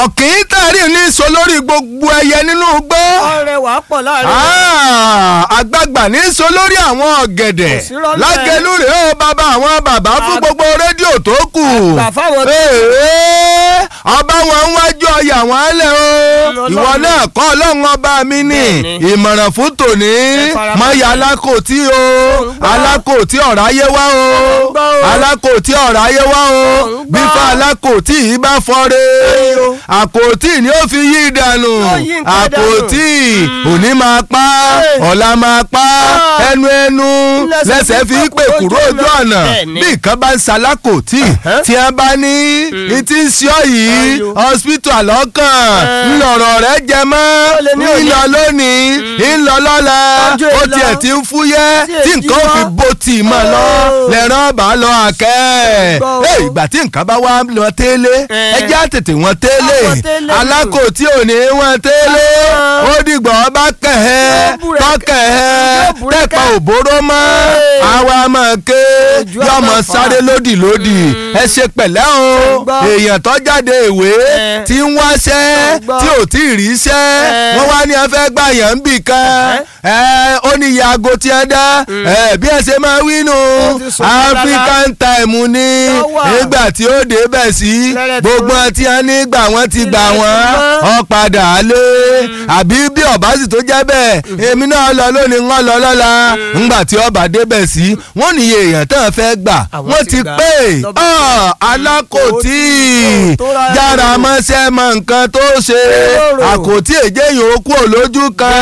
ọ̀kìn tẹ̀rí ní sọ lórí gbogbo ẹyẹ nínú igbó. ọrẹ wàá pọ̀ láàrin. Ah, àgbààgbà ní sọ lórí àwọn ọ̀gẹ̀dẹ̀ Kò sí rọ́lẹ̀. lágẹ̀lú rèé ó bàbá àwọn bàbá fún Àg- gbogbo rédíò tó kù. Àgbà fáwọn tó- Ee, ọba wọn ń wájú ọyà wọn lẹ o Ọlọ́run. ìwọ náà kọ́ ọlọ́run ọba mi ní Bẹ́ẹ̀ni. ìmọ̀ràn fún tòní Ẹ farabalẹ̀. mọ̀yà alákòótì o ń gbọ́. alákòótì ọ̀rọ̀ ayé wá o ń gbọ́ o. alákòótì ọ̀rọ̀ ayé wá o ń gbọ́. bífà alákòótì yìí bá fọ́re Ẹyọ. àkòótì ni ó fi yí dànù Ó yí nǹkan dànù. àkòótì òní máa pa Ẹ. ọ̀la máa pa Ah. ẹnu ẹnu Lẹ́sẹ̀ lẹ́sẹ̀ fi fi pè kúrò ojú ọ̀nà Bẹ́ẹ̀ni. bí nǹkan bá ń ṣalákòótì tí a bá ní ìtí ń ṣọ́ yìí Ayò. hospital ọkàn Ẹ. ńlọrọ̀ rẹ̀ jẹ mọ́ Ó lè ní òye. ńlọ lónìí ńlọ lọ́la Ọjọ́ ó ìlọ. tiẹ̀ ti ń fúyẹ́ Tí tí èjì nǹkan ó fi wá. bó tì mọ́ lọ Ó. lẹ́rán bá lọ àkẹ́ Gbọ́ o. ẹ̀ ìgbà tí nǹkan bá wá lọ tẹ́lẹ̀ Ẹ. ẹ jẹ́ àtètè wọn tẹ́lẹ̀ Àwọn tẹ́lẹ̀ alákòótì ò ní wọn tẹ́lẹ̀ Ah. ó dìgbà ọba kẹ̀hẹ́ Yóò búrẹ́kẹ́. tọ́kẹ̀hẹ́ Yóò búrẹ́kẹ́. tẹ́pà òbóró mọ́ Ẹ. àwa máa ké Ojú á yọmọ máa fà. sáré lódì lódì ẹ ṣe pẹ̀lẹ́ o gbọ́. èèyàn tó jáde ìwé Ẹ. tí ń wáṣẹ́ gbọ́. tí ò tí ì ríṣẹ́ Ẹ. wọ́n wá ní ẹ fẹ́ gbà yàn ń bì kan ẹ ó ní iye aago tí ẹ dá ẹ bí ẹ ṣe máa wí nù Ó ti sùn mí African time ni Ó wà. nígbà tí ó dé bẹ̀ sí Lẹ́rẹ̀ tó- gbogbo tí wọ́n ní gbà wọ́n ti gbà Ilẹ̀ wọ́n ti mọ́. ọ padà lé àbí bí ọba sì tó jẹ́ bẹ́ẹ̀ èmi náà lọ lónìí ń lọ lọ́la ńgbà tí ọba débẹ̀ sí wọ́n níye èèyàn tán fẹ́ gbà Àwọn wọ́n ti ti gbà. pé Lọ́ba ọ alákòtí tó rárá yára o. mọ́ṣẹ́ mọ nǹkan tó ṣe Èrò. àkòtí èjé yòókù lójú kan